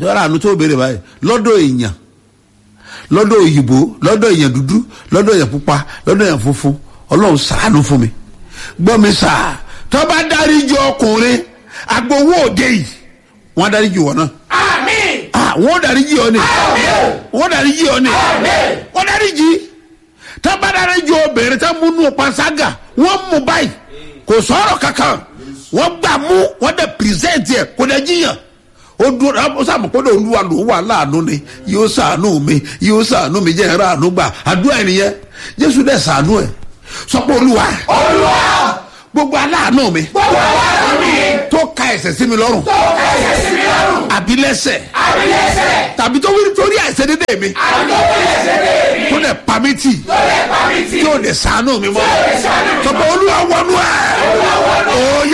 lọ́dọ̀ àánú tó béèrè báyìí lọ́dọ̀ èèyàn lọ́dọ̀ òyìnbó lọ́dọ̀ èèyàn dúdú lọ́dọ̀ èèyàn pupa lọ́dọ̀ èèyàn funfun ọlọ́run ṣàánú fún mi gbọ́ mi sà tó bá dáríjì ọkùnrin agbowó òde yìí wọ́n á dáríjì wọ́n náà Àmín. ah wọ́n dáríjì ọ ni wọ́n dáríjì ọ ni wọ́n dáríjì tó bá dáríjì obìnrin tó múnú panṣágà wọ́n mú báyìí kò sọ̀rọ̀ kankan wọ́n gbà mú wọ́n dẹ̀ pírẹsẹ̀ntì ẹ̀ kò dẹ̀ jiyàn ó dúró ó sàmù pé olúwa ló wà láàánú ni yóò sàánú mi yóò sàánú mi jẹ́ ẹ̀rọ àánú gbà àdúrà ẹnìyẹn jésù dẹ̀ sàánú ẹ̀ sọ pé olúwa Olúwa. gbogbo aláàánú mi Gbogbo aláàánú mi. tó ka ẹ̀ṣẹ̀ sí mi lọ́rùn Tó ẹ̀ṣẹ̀ sí mi lọ́rùn. àbí lẹ́ṣẹ̀ Àbílẹ̀ṣẹ̀. tàbí tó wí torí àìṣẹ̀ dédé mi Àdókòó ẹ̀ṣẹ̀ lé mi. tó dẹ̀ pa mí tì Tó lè pa mí tì. tí ò dẹ̀ sàánú mi mọ́ lè ṣàánú mi sọ pé olúwa wọnú ẹ̀ ó